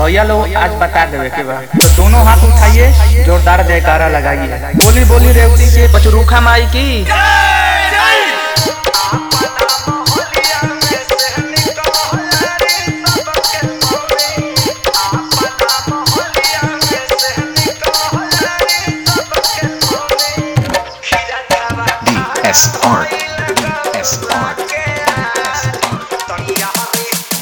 भैया लोग आज बता देवे के बा तो दोनों हाथ उठाइए जोरदार जयकारा लगाइए बोली बोली रेवती के पचरूखा माई की DS Art. DS Art. DS Art.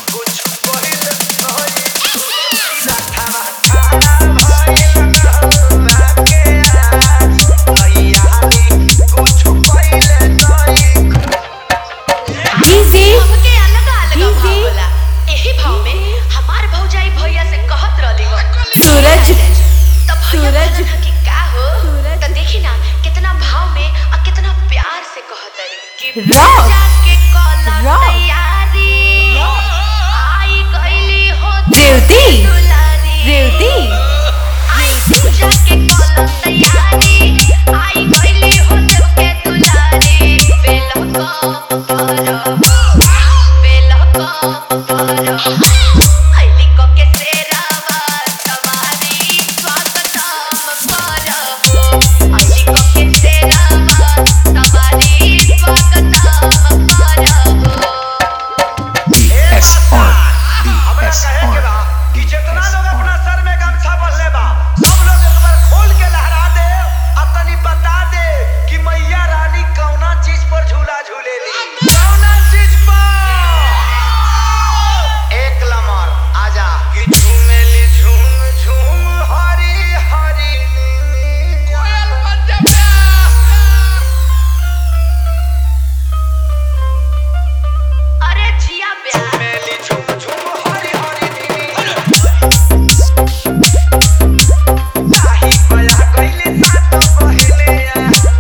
DJ हमके अलग अलग भाव डीजे होला एही भाव में हमार भौजाई भैया से कहत रहली हो सूरज तब भैया सूरज कहलन ह कि का हो सूरज त देखी ना कितना भाव में और कितना प्यार से कहत रही कि रॉक, पूजा के कलम रॉक, तैयारी आई गईली हो रेवती दुलारी रेवती आई पूजा के कलम तैयारी आई गईली हो सबके दुलारी वेलकम करो वेलकम करो आईली को के सेरावा सवारी स्वागतम करो आईली को के सेरावा सवारी स्वागतम करो DS Art. हमरा DS कहे के Art. बा कि जितना DS लोग अपना Art. सर में गमछा बंधले बा सब लोग एक बार खोल के लहरा दे और तनी बता दे कि मैया रानी कौना चीज पर झूला झूलेली कौना चीज पर एक लमर आजा कि झूमेली झूम झूम हरी हरी कोयल बन जा अरे जिया प्यार झूमेली झूम झूम हरी हरी नीनी ताही पया कइले साथ पहिले आ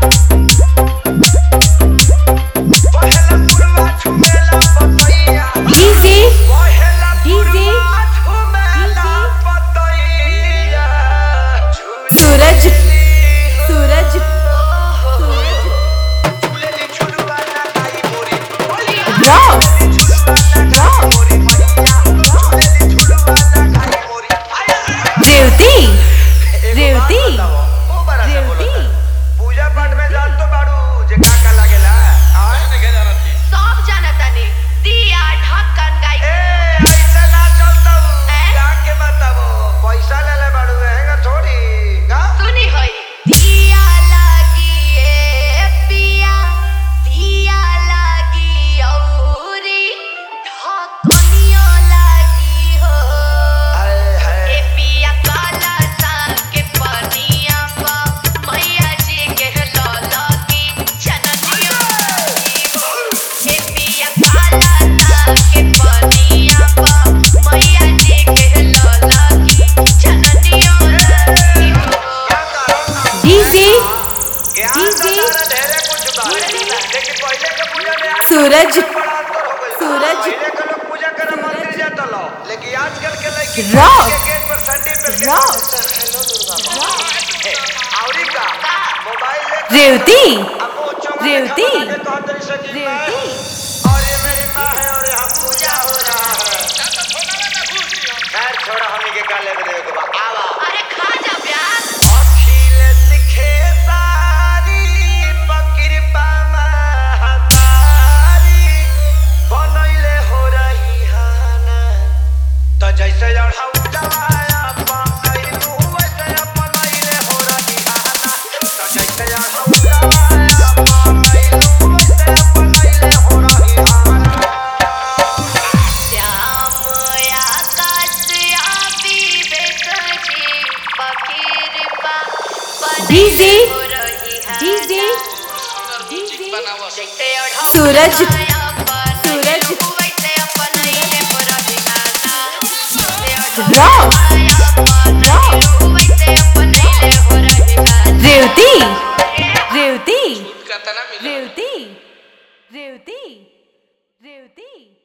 पहला पुरवा झुमेला पतैया डीजे पहला डीजे पुरवा झुमेला पतैया सूरज झूलेली सूरज झूलेली झुलवा लगाई मोरी रॉक झुलवा लगाई मोरी मैया झूलेली झुलवा लगाई मोरी रेवती रेवती रेवती रेवती पूजा पाठ में जान तो बाड़ू जे का का लागेला आय सब जानतानी दिया ढक्कन गाई ए ऐसा ना चलता हूं हैं? जाके बताबो पैसा ले ले बाड़ू हैंगा थोड़ी का सुनी होई दिया लागी ए पिया दिया लागी औरी ढक्कनियो लागी हो हाय ए हाय पिया काला सा के पनिया पा मैया जी के लौला की जननियो लागी हो ए पिया काला सा के पनिया पा मैया जी के लौला की जननियो लागी हो क्या कारण डीजे ज्ञान डीजे तो तारा ढेरे कुछ बा लेकिन पहले के पूजा में आज सूरज बड़ा अंतर हो गइल बा। सूरज पहले के लोग पूजा करे मंदिर जाता लो लेकिन आजकल के लड़की रॉक, के गेट पर सैंडल पे के रॉक, हेलो दुर्गा माँ औरी का मोबाइल ले रेवती अब वो चौंगा रेवती, देखा बना के कहत रही सकी मैं रेवती और ये मेरी माँ है और यहाँ पूजा हो रहा है खैर छोड़ा हमी के का लेवे देवे के बा आवा अरे खा जा प्यार अखिल सिखे सारी पकिरपा महतारी बनैले हो रही हाना त जैसे अढ़ाउ जवाया पाइलू वैसे अपनैले हो रही हाना त जैसे अढ़ाउ जवाया पाइलू वैसे अपनैले हो रही हाना श्याम आकाश आबी बेकजी पकिरपा डीजे हो रही है डीजे जैसे अढ़ा सूरज सूरज सूरज वैसे अपन ले हो रही है रॉक रॉक वैसे अपन ले हो रही है रेवती रेवती रेवती रेवती रेवती